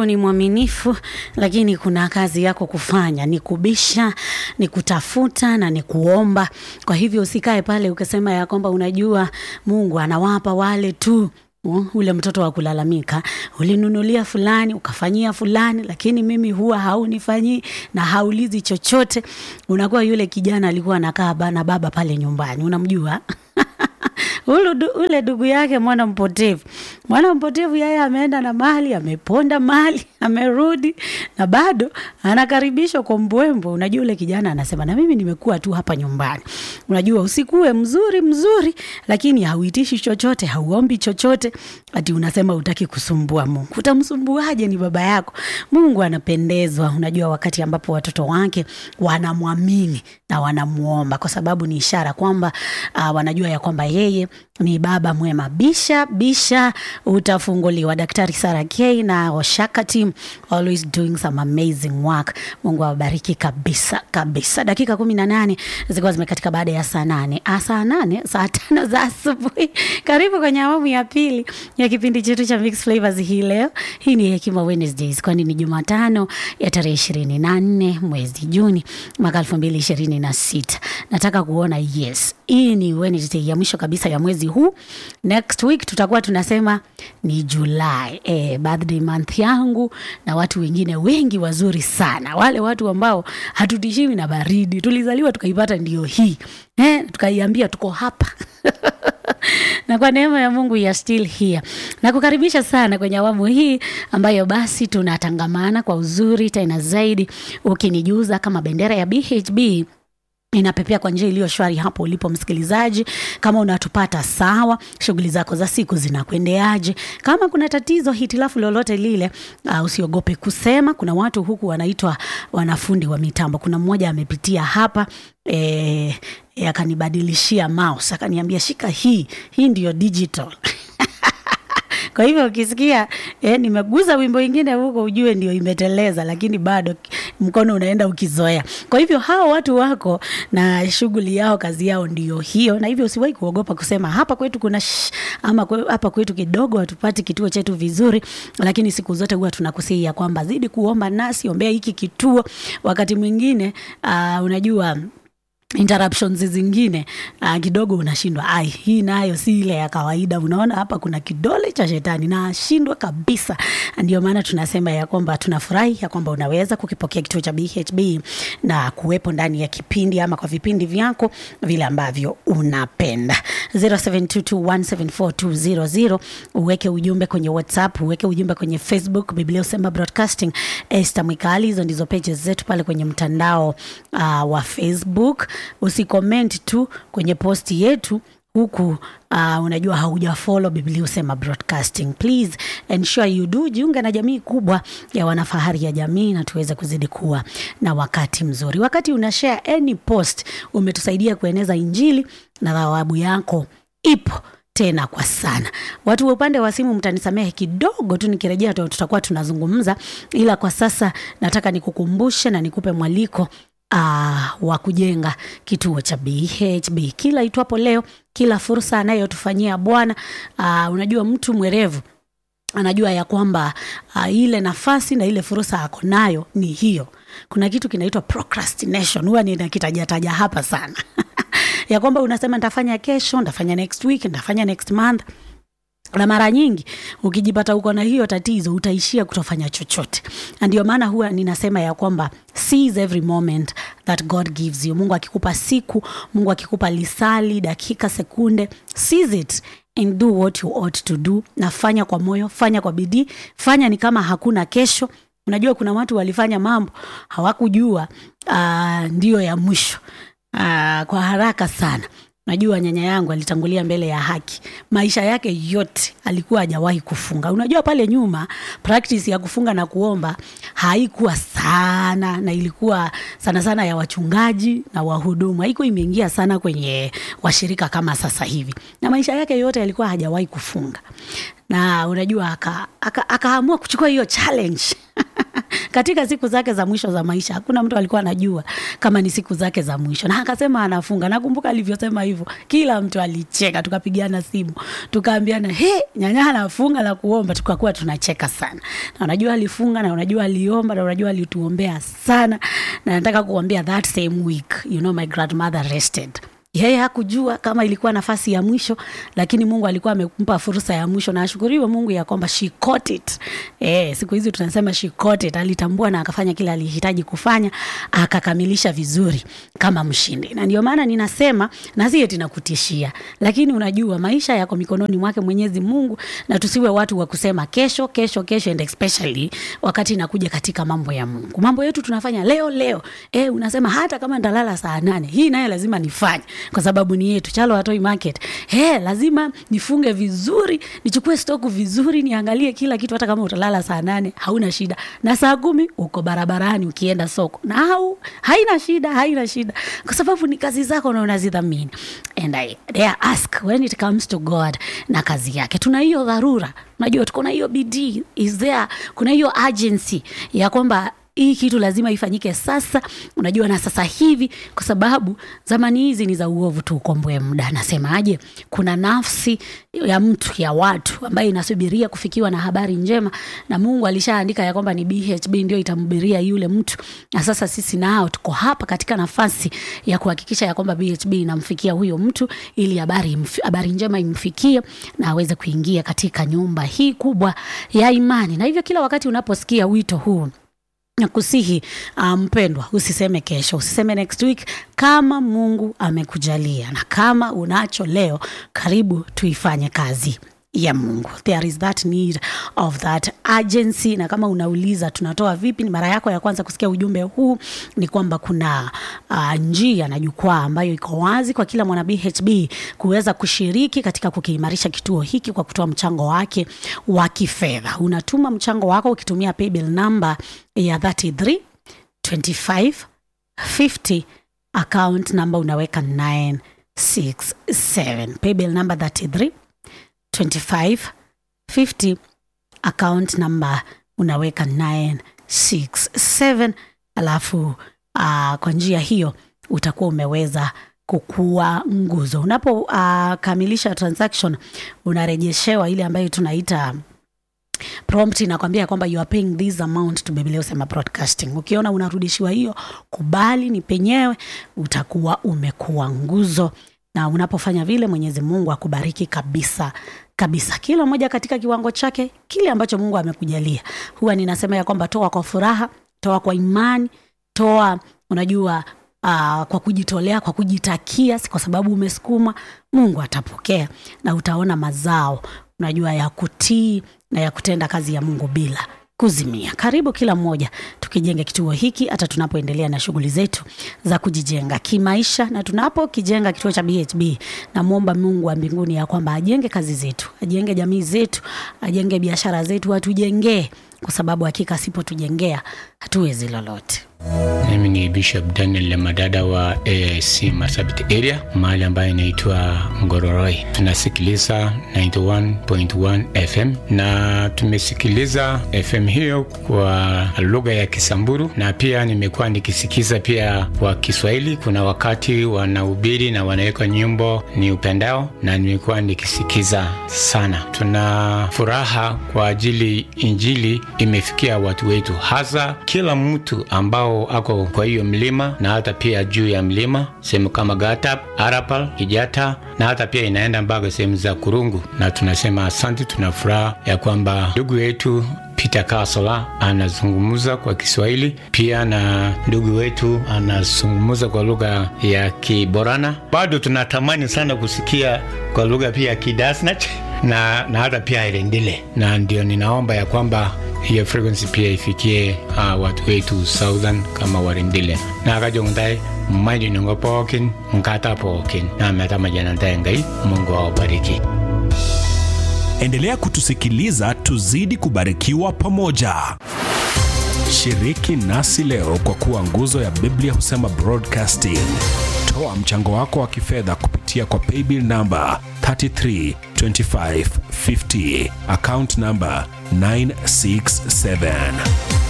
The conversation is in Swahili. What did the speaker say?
Mungu ni mwaminifu, lakini kuna kazi yako kufanya, ni kubisha, ni kutafuta na ni kuomba. Kwa hivyo usikae pale ukasema ya kwamba unajua Mungu anawapa wale tu Uh, ule mtoto wa kulalamika, ulinunulia fulani ukafanyia fulani, lakini mimi huwa haunifanyii na haulizi chochote. Unakuwa yule kijana alikuwa anakaa ba- na baba pale nyumbani, unamjua Ulu, du- ule ndugu yake mwana mpotevu. Mwana mpotevu yeye ameenda na mali, ameponda mali, amerudi na bado anakaribishwa kwa mbwembwe. Unajua ule kijana anasema na mimi nimekuwa tu hapa nyumbani. Unajua usikuwe mzuri mzuri, lakini hauitishi chochote, hauombi chochote, ati unasema utaki kusumbua Mungu. Utamsumbuaje? Ni baba yako. Mungu anapendezwa, unajua, wakati ambapo watoto wake wanamwamini na wanamuomba, kwa sababu ni ishara kwamba uh, wanajua ya kwamba yeye ni baba mwema. Bisha bisha, utafunguliwa. Daktari Sara K na Oshaka team always doing some amazing work. Mungu awabariki kabisa kabisa. Dakika kumi na nane zilikuwa zimekatika baada ya saa nane Ah, saa nane saa tano za asubuhi. Karibu kwenye awamu ya pili ya kipindi chetu cha Mix Flavors hii leo. Hii ni Hekima Wednesdays, kwani ni Jumatano ya tarehe ishirini na nne mwezi Juni mwaka elfu mbili ishirini na sita. Nataka kuona yes, hii ni Wednesday ya mwisho kabisa ya mwezi huu. Next week tutakuwa tunasema ni July, eh, birthday month yangu na watu wengine wengi wazuri sana, wale watu ambao hatutishiwi na baridi, tulizaliwa tukaipata ndio hii eh, tukaiambia tuko hapa na kwa neema ya Mungu ya still here. Nakukaribisha sana kwenye awamu hii ambayo basi tunatangamana kwa uzuri tena zaidi, ukinijuza kama bendera ya BHB inapepea kwa njia iliyo shwari hapo ulipo msikilizaji. Kama unatupata sawa, shughuli zako za siku zinakwendeaje? Kama kuna tatizo hitilafu lolote lile, uh, usiogope kusema. Kuna watu huku wanaitwa wanafundi wa mitambo. Kuna mmoja amepitia hapa eh, eh, akanibadilishia mouse akaniambia, shika hii, hii ndiyo digital kwa hivyo ukisikia eh, nimeguza wimbo ingine huko ujue ndio imeteleza, lakini bado mkono unaenda ukizoea. Kwa hivyo hao watu wako na shughuli yao, kazi yao ndio hiyo, na hivyo usiwahi kuogopa kusema hapa kwetu kuna sh, ama kwe, hapa kwetu kidogo hatupati kituo chetu vizuri, lakini siku zote huwa tunakusihi ya kwamba zidi kuomba nasi, ombea hiki kituo. Wakati mwingine uh, unajua interruptions zingine uh, kidogo unashindwa ai hii nayo si ile ya kawaida unaona hapa kuna kidole cha shetani na ashindwa kabisa ndio maana tunasema ya kwamba tunafurahi ya kwamba unaweza kukipokea kituo cha bhb na kuwepo ndani ya kipindi ama kwa vipindi vyako vile ambavyo unapenda 0722174200 uweke ujumbe kwenye whatsapp uweke ujumbe kwenye facebook biblia usema broadcasting Esther Mwikali hizo ndizo pages zetu pale kwenye mtandao uh, wa facebook usicomment tu kwenye posti yetu huku uh, unajua haujafollow biblia usema broadcasting please ensure you do jiunge na jamii kubwa ya wanafahari ya jamii na tuweze kuzidi kuwa na wakati mzuri wakati una share any post umetusaidia kueneza injili na thawabu yako ipo tena kwa sana watu wa upande wa simu mtanisamehe kidogo tu nikirejea tu- tutakuwa tunazungumza ila kwa sasa nataka nikukumbushe na nikupe mwaliko uh, wa kujenga kituo cha BHB kila itwapo leo, kila fursa anayotufanyia Bwana. Uh, unajua mtu mwerevu anajua ya kwamba uh, ile nafasi na ile fursa ako nayo ni hiyo. Kuna kitu kinaitwa procrastination, huwa ninakitajataja hapa sana ya kwamba unasema nitafanya kesho, nitafanya next week, nitafanya next month na mara nyingi ukijipata uko na hiyo tatizo utaishia kutofanya chochote na ndio maana huwa ninasema ya kwamba seize every moment that god gives you mungu akikupa siku mungu akikupa lisali dakika sekunde seize it and do what you ought to do na fanya kwa moyo fanya kwa bidii fanya ni kama hakuna kesho unajua kuna watu walifanya mambo hawakujua uh, ndio ya mwisho uh, kwa haraka sana najua nyanya yangu alitangulia mbele ya haki maisha yake yote alikuwa hajawahi kufunga unajua pale nyuma practice ya kufunga na kuomba haikuwa sana na ilikuwa sana sana ya wachungaji na wahudumu haikuwa imeingia sana kwenye washirika kama sasa hivi na maisha yake yote alikuwa hajawahi kufunga na unajua akaamua aka, aka akaamua kuchukua hiyo challenge katika siku zake za mwisho za maisha hakuna mtu alikuwa anajua kama ni siku zake za mwisho na akasema anafunga nakumbuka alivyosema hivyo kila mtu alicheka tukapigana simu tukaambiana he nyanya anafunga na kuomba tukakuwa tunacheka sana na unajua alifunga na unajua aliomba na unajua alituombea sana na nataka kuambia that same week you know my grandmother rested yeye hakujua kama ilikuwa nafasi ya mwisho lakini mungu alikuwa amempa fursa ya mwisho na ashukuriwe mungu ya kwamba she caught it e, siku hizi tunasema she caught it alitambua na akafanya kile alihitaji kufanya akakamilisha vizuri kama mshindi na ndio maana ninasema na si eti nakutishia lakini unajua maisha yako mikononi mwake mwenyezi mungu na tusiwe watu wa kusema kesho kesho kesho and especially wakati inakuja katika mambo ya mungu mambo yetu tunafanya leo leo e, unasema hata kama ndalala saa nane hii naye lazima nifanye kwa sababu ni yetu chalo watoi market he lazima nifunge vizuri nichukue stoku vizuri niangalie kila kitu hata kama utalala saa nane hauna shida na saa kumi uko barabarani ukienda soko na hau, haina shida haina shida kwa sababu ni kazi zako na unazidhamini and I dare ask when it comes to god na kazi yake tuna hiyo dharura unajua tuko na hiyo bidii is there kuna hiyo urgency ya kwamba hii kitu lazima ifanyike sasa unajua na sasa hivi kwa sababu zamani hizi ni za uovu tu ukomboe muda nasemaje kuna nafsi ya mtu ya watu ambayo inasubiria kufikiwa na habari njema na mungu alishaandika ya kwamba ni bhb ndio itamhubiria yule mtu na sasa sisi nao tuko hapa katika nafasi ya kuhakikisha ya kwamba bhb inamfikia huyo mtu ili habari habari njema imfikie na aweze kuingia katika nyumba hii kubwa ya imani na hivyo kila wakati unaposikia wito huu nakusihi mpendwa um, usiseme kesho usiseme next week kama mungu amekujalia na kama unacho leo karibu tuifanye kazi ya mungu there is that need of that urgency na kama unauliza tunatoa vipi ni mara yako ya kwanza kusikia ujumbe huu ni kwamba kuna uh, njia na jukwaa ambayo iko wazi kwa kila mwana bhb kuweza kushiriki katika kukiimarisha kituo hiki kwa kutoa mchango wake wa kifedha unatuma mchango wako ukitumia paybill namba ya 33 25 50 account namba unaweka 967 paybill namba 33 2550 account number unaweka 967 alafu uh, kwa njia hiyo utakuwa umeweza kukua nguzo unapokamilisha uh, transaction unarejeshewa ile ambayo tunaita prompt inakwambia kwamba you are paying this amount to Biblia usema broadcasting. Ukiona unarudishiwa hiyo, kubali ni penyewe, utakuwa umekuwa nguzo na unapofanya vile mwenyezi mungu akubariki kabisa kabisa kila mmoja katika kiwango chake kile ambacho mungu amekujalia huwa ninasema ya kwamba toa kwa furaha toa kwa imani toa unajua uh, kwa kujitolea kwa kujitakia si kwa sababu umesukuma mungu atapokea na utaona mazao unajua ya kutii na ya kutenda kazi ya mungu bila kuzimia karibu kila mmoja tukijenge kituo hiki hata tunapoendelea na shughuli zetu za kujijenga kimaisha na tunapokijenga kituo cha bhb namwomba mungu wa mbinguni ya kwamba ajenge kazi zetu ajenge jamii zetu ajenge biashara zetu atujengee kwa sababu hakika asipotujengea hatuwezi lolote mimi ni bishop daniel lemadada wa aic masabit area mahali ambayo inaitwa ngororoi tunasikiliza 91.1 fm na tumesikiliza fm hiyo kwa lugha ya kisamburu na pia nimekuwa nikisikiza pia kwa kiswahili kuna wakati wanahubiri na wanaweka nyimbo ni upendao na nimekuwa nikisikiza sana tuna furaha kwa ajili injili imefikia watu wetu hasa kila mtu ambao ako kwa hiyo mlima na hata pia juu ya mlima sehemu kama gatap arapal kijata na hata pia inaenda mpaka sehemu za kurungu na tunasema asante tuna furaha ya kwamba ndugu yetu peter kasola anazungumza kwa kiswahili pia na ndugu wetu anazungumza kwa lugha ya kiborana bado tunatamani sana kusikia kwa lugha pia ya kidasnach na, na hata pia irendile na ndio ninaomba ya kwamba hiyo frequency pia ifikie uh, watu wetu southern kama warindile na akajongtai mmaidi nongo pookin nkata pookin na metamajanantae ngai mungu awabariki endelea kutusikiliza tuzidi kubarikiwa pamoja shiriki nasi leo kwa kuwa nguzo ya biblia husema broadcasting toa mchango wako wa kifedha kupitia kwa paybill namba 332550 account namba 967